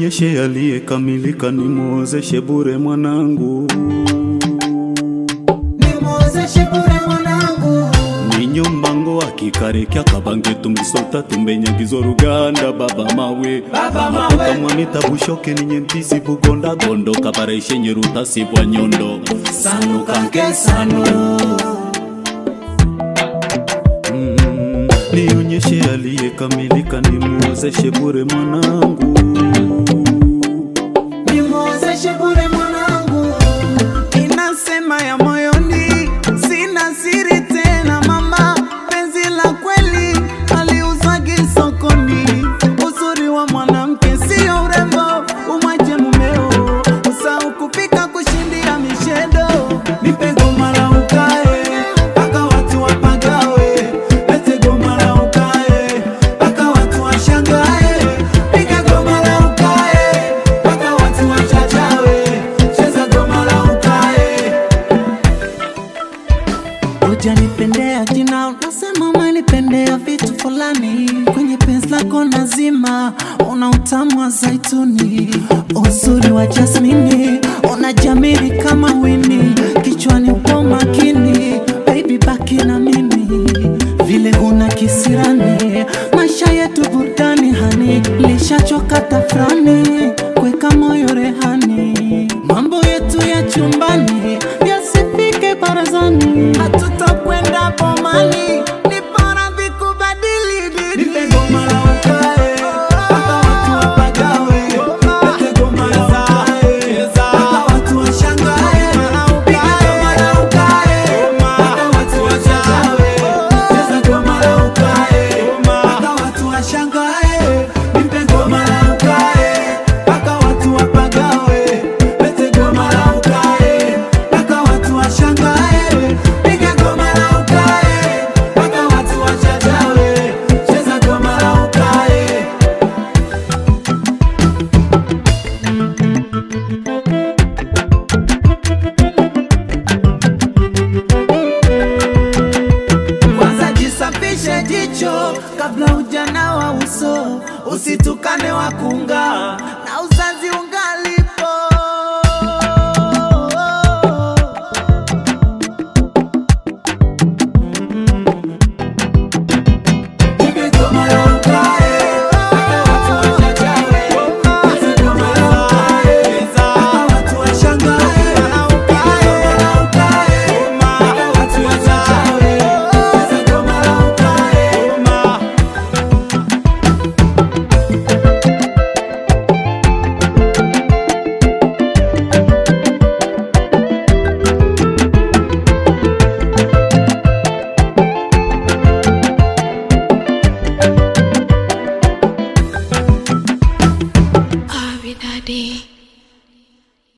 nionyeshe aliyekamilika, nimwozeshe bure mwanangu, nimwozeshe bure mwanangu ninyo mbango akikarekya kabange tungisolta tumbenyagizo ruganda baba mawe Baba mawe. mapoka mwamita bushoke ninye mpisi bugonda gondo kabareshe nyeruta sibwa nyondo sanu kanke sanu Mm, nionyeshe aliyekamilika, nimwozeshe bure mwanangu, nimwozeshe bure mwanangu inasema ya moyoni, sina siri tena mama, penzi la kweli aliuzwagi sokoni. Uzuri wa mwanamke sio urembo, umwache mumeo, usahau kupika, kushindia mishedo. nipe goma la ukae mpaka watu wapagawe lete goma la ukae mpaka watu washangae piga goma la ukae mpaka watu wachachawe cheza goma la ukae Hujanipendea jina, unasema umenipendea vitu fulani. Kwenye penzi lako nazima, una utamu wa zaituni, uzuri wa jasmini, unajamili kama wini, kichwani upo makini, baby baki na mimi, vile huna kisirani, maisha yetu burudani hani, lishachoka tafrani, kweka moyo rehani, mambo yetu ya chumbani yasifike barazani, hatutakwenda bomani, ni bora vikubadili dini. nipe goma la ukae mpaka watu wapagawe lete goma la ukae mpaka watu washangae piga goma la ukae mpaka watu wachachawe cheza goma la ukae mpaka watu washangae nipe goma la ukae mpaka watu wapagawe lete goma la ukae mpaka watu washangae piga goma la ukae mpaka watu wachachawe cheza goma la ukae Kwanza jisafishe jicho kabla ujana wa uso, usitukane wakunga